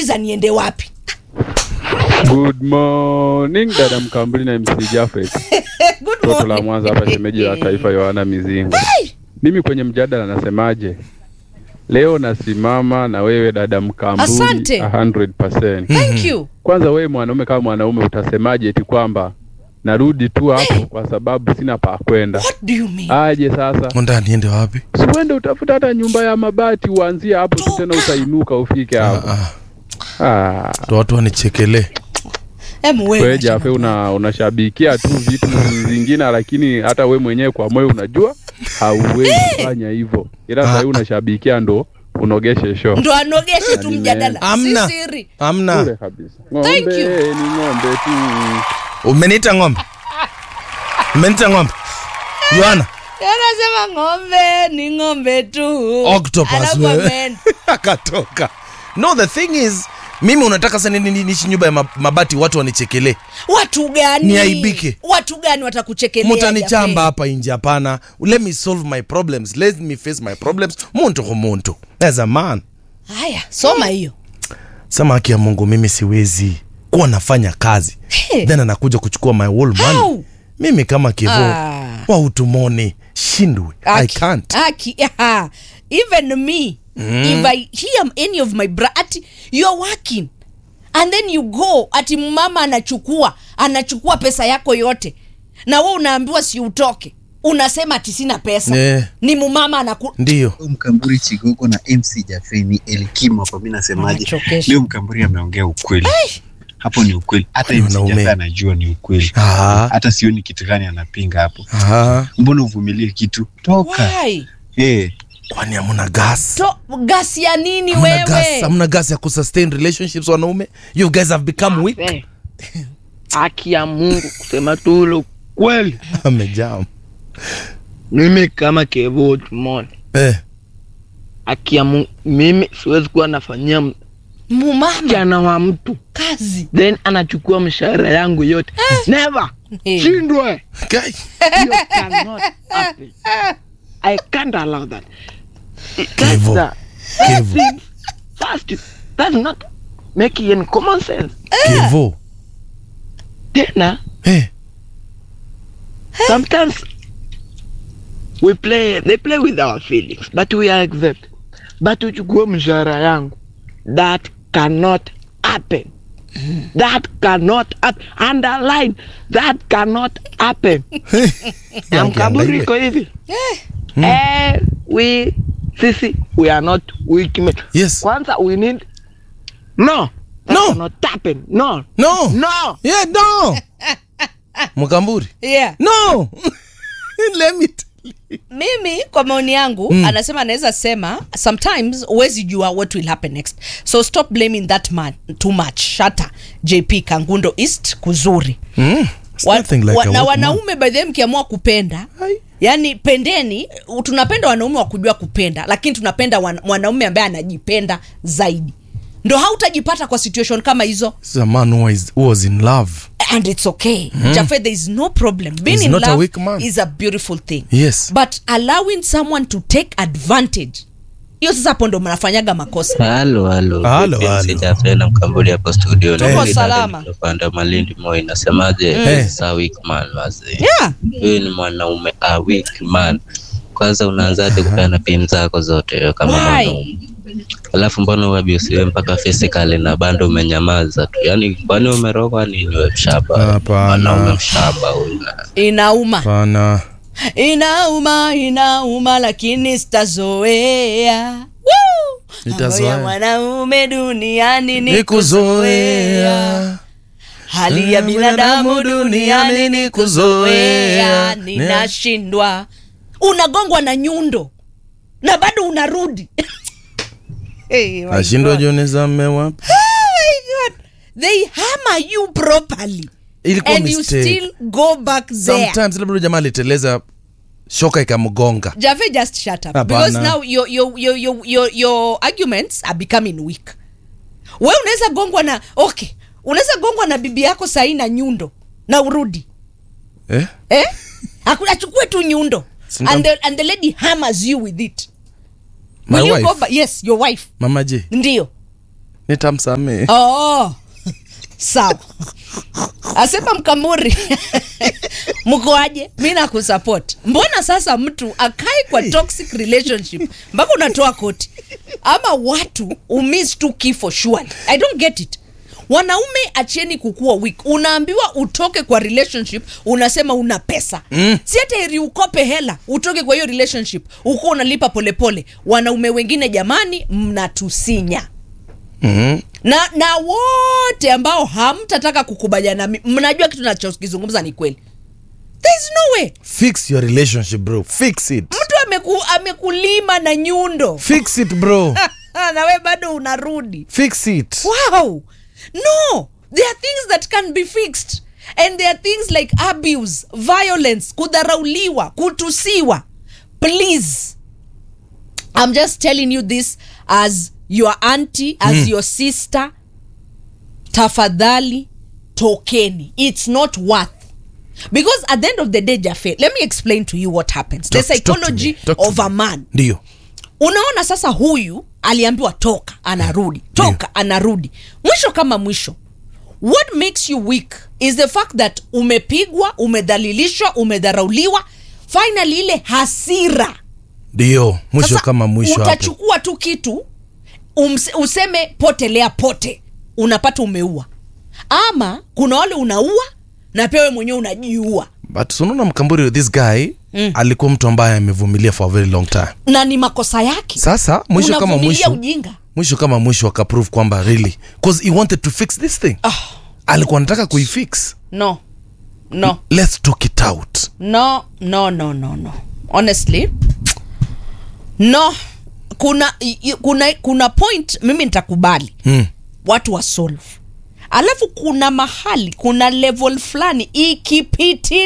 za niende wapi Good morning dada Mkambuli na MC Jafet. good Toto la morning Mwanza hapa shemeji la taifa Yohana Mizingo. Mimi kwenye mjadala nasemaje? Leo nasimama na wewe dada Mkambuli Asante. 100%. thank you Kwanza wewe mwanaume kama mwanaume utasemaje eti kwamba narudi tu hapo kwa sababu sina pa kwenda. what do you mean Aje sasa? Nda niende wapi? Si uende utafuta hata nyumba ya mabati uanzie hapo tu tena utainuka ufike hapo. Ah, Ah. ndo watu wanichekelee. Em, wewe Wewe acha Jafe mambo. una unashabikia tu vitu vingine, lakini hata we mwenyewe kwa moyo unajua hauwezi kufanya hivyo, ila sasa hivi unashabikia ndo unogeshe show ndo anogeshe tu Yaani mjadala Amna. si siri Amna. bure kabisa. Thank Ng'ombe you. ni ng'ombe tu. Umeniita ng'ombe? Umeniita ng'ombe? Yohana, anasema ng'ombe ni ng'ombe tu octopus Alafu wewe. amen. Akatoka. No, the thing is mimi unataka sana nini niishi nyumba ya mab- mabati watu wanichekelee. watu gani Niaibike. watu gani watakuchekelea Mutanichamba Jafe? hapa nje hapana. Let me solve my problems. Let me face my problems. Muntu kwa muntu. As a man. haya soma hiyo Sema haki ya Mungu mimi siwezi kuwa nafanya kazi. Hey. Then anakuja kuchukua my whole money. How? Mimi kama kivo Ah. wa utumoni shindwe. I Aki- can't. aki- yeah. even me if i hear any of my bra ati you're working and then you go ati mama anachukua anachukua pesa yako yote na we unaambiwa si utoke unasema ati sina pesa Eh. ni mumama anaku Ndio. Mkamburi Chigogo na MC Jafeni Elkimo hapa, mimi nasemaje? Anachokesha. Leo Mkamburi ameongea ukweli, hapo ni ukweli. Hata Kwani MC wanaume? Jafeni anajua ni ukweli, Ah. hata sioni kitu gani anapinga hapo. Ah. Mbona uvumilie kitu? Toka Why? eh. Kwani hamuna gas? to gasi ya nini Hamuna gas, wewe hamuna gas ya kusustain relationships wanaume? You guys have become weak. Eh, haki ya Mungu kusema tu ule kweli, Amejam. mimi kama Kevo Tumoni, Eh. haki ya Mungu, mimi siwezi kuwa nafanyia m- mumama msichana wa mtu kazi then anachukua mshahara yangu yote. Never Eh. shindwe, Guy. hiyo cannot happen. I can't allow that. It- That's Kevo. the Kevo. thing. First, that's not making any common sense. Kevo. Tena Eh. sometimes we play they play with our feelings but we accept but uchukue mshahara yangu that cannot happen that cannot happen underline that cannot happen na mkaburi iko hivi eh, we sisi we are not weak men Yes. kwanza we need no that No. cannot happen no No. no Yeah, no. Mkamburi. yeah No. Let me tell you. mimi kwa maoni yangu mm. anasema anaweza sema sometimes huwezi jua what will happen next so stop blaming that man too much shata jp kangundo east kuzuri Mm. It's wa, nothing like wa, a na work wanaume by the way mkiamua kupenda Ai. yani pendeni u- tunapenda wanaume wa kujua kupenda lakini tunapenda wan, mwanaume ambaye anajipenda zaidi ndo hautajipata kwa situation kama hizo This is a man who was, who was in love. and it's okay mm. jafe there is no problem being He's in not a love weak man. is a beautiful thing Yes. but allowing someone to take advantage hiyo sasa hapo ndo mnafanyaga makosa halo halo Halo, Vipi, halo. sijapenda mkambuli hapo studio Tuko Naitwa salama. Daniel Panda malindi moi nasemaje Eh. Sa weak man wazee yeah huyu ni mwanaume a weak man kwanza unaanzaje kupeana pin zako zote wewe kama Why? mwanaume alafu mbona uabusiwe mpaka physically na bado umenyamaza tu yaani kwani umerogwa nini we mshaba Hapana. mwanaume mshaba huyu na- inauma Pana. inauma inauma lakini sitazoea Woo! Nitazoea. Mambo ya mwanaume duniani ni Ni kuzoea kuzoea. hali ya binadamu duniani ni kuzoea Kuzoea. ninashindwa unagongwa na nyundo na bado unarudi hey, my Nashindwa God. jioni za mmewapi. Oh my God. they hammer you properly Ilikuwa and you mistake. still go back there Sometimes labda jamaa aliteleza shoka ikamgonga. Jave just shut up Hapana. because now your, your, your, your, your, your arguments are becoming weak. We unaweza gongwa na okay, unaweza gongwa na bibi yako sahii na nyundo na urudi Eh? eh? Aku- achukue tu nyundo Singa- and the, and the lady hammers you with it. My Will you wife? go back? Yes, your wife Mama J. ndio nitamsamehe oh. sawa asema mkamuri mkoaje mi nakusupport mbona sasa mtu akai kwa toxic relationship mpaka unatoa koti ama watu umis tu kifo surely i don't get it wanaume acheni kukua weak unaambiwa utoke kwa relationship unasema una pesa mm. si hata heri ukope hela utoke kwa hiyo relationship ukuwa unalipa polepole wanaume wengine jamani mnatusinya mm-hmm. na na wote ambao hamtataka kukubaliana nami mnajua kitu nachokizungumza ni kweli there is no way fix your relationship bro fix it mtu ameku, amekulima na nyundo fix it bro na we bado unarudi fix it wow no there are things that can be fixed and there are things like abuse violence kudharauliwa kutusiwa please i'm just telling you this as your auntie as mm. your sister tafadhali tokeni it's not worth because at the end of the day jafe let me explain to you what happens the Talk- talk to me. psychology Talk to of me. a man ndio unaona sasa huyu aliambiwa toka anarudi toka anarudi mwisho kama mwisho what makes you weak is the fact that umepigwa umedhalilishwa umedharauliwa finally ile hasira ndio mwisho Sasa, kama mwisho hapo utachukua tu kitu umse, useme potelea pote unapata umeua ama kuna wale unaua na pia wewe mwenyewe unajiua but unaona mkamburi this guy Mm. alikuwa mtu ambaye amevumilia for a very long time na ni makosa yake sasa mwisho kama Unavumilia mwisho ujinga mwisho kama mwisho akaprove kwamba really cause he wanted to fix this thing ah, alikuwa anataka kuifix no no let's talk it out no no no no no honestly no kuna i- i- kuna kuna point mimi nitakubali mm. watu wa solve alafu kuna mahali kuna level fulani ikipiti